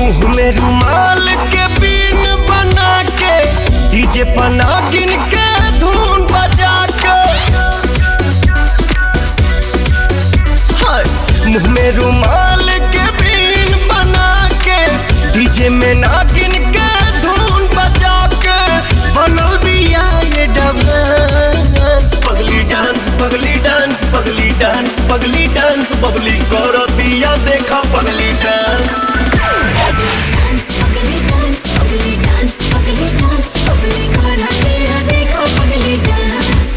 मुंह में रुमाल के बीन बना के डीजे पना गिन के धुन बजा के हाय, मुंह में रुमाल के बीन बना के डीजे में ना गिन के धुन बजा के बनल बिया ये डांस पगली डांस पगली डांस पगली डांस पगली डांस बबली करो दिया देखा पगली डांस डांस पगली डांस पगली डांस पगली डांस पगली करा तेरा देखो पगली डांस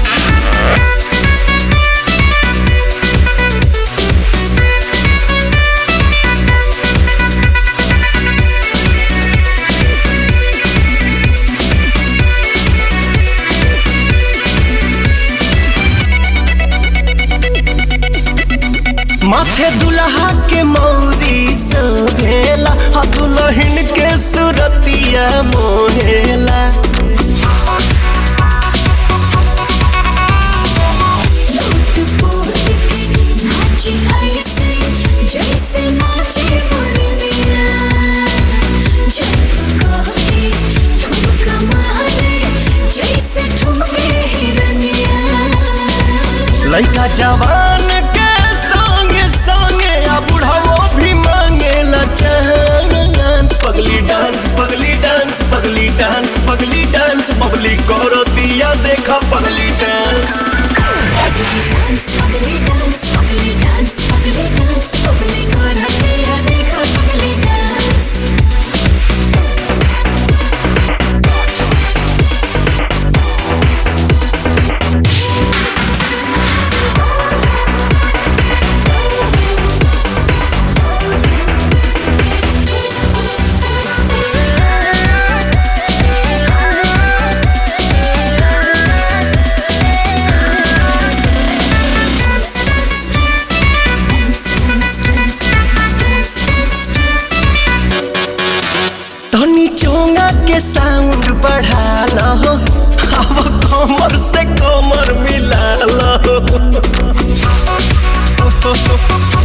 माथे दुल्हा के मौरी सोहेला आ दुल्हन के सुरतिया मोहेला लूट पोट के नाची ऐसे जैसे नाचे मुरलिया जब कहे ठुमका मारे जैसे ठुमके हिरनिया लड़का जवान के संगे संगे आ बुढ़ावो भी मांगेला चांस पगली डांस पगली डांस पगली डांस पगली डांस बबली करो दिया देखा पगली डांस डांस पगली डांस पगली डांस पगली डांस पगली करा तेरा देखो पगली dance Dance, dance, dance, dance, dance, dance, dance, dance, dance. तनी चोंगा के साउंड बढ़ा लो अब कमर से कमर मिला लो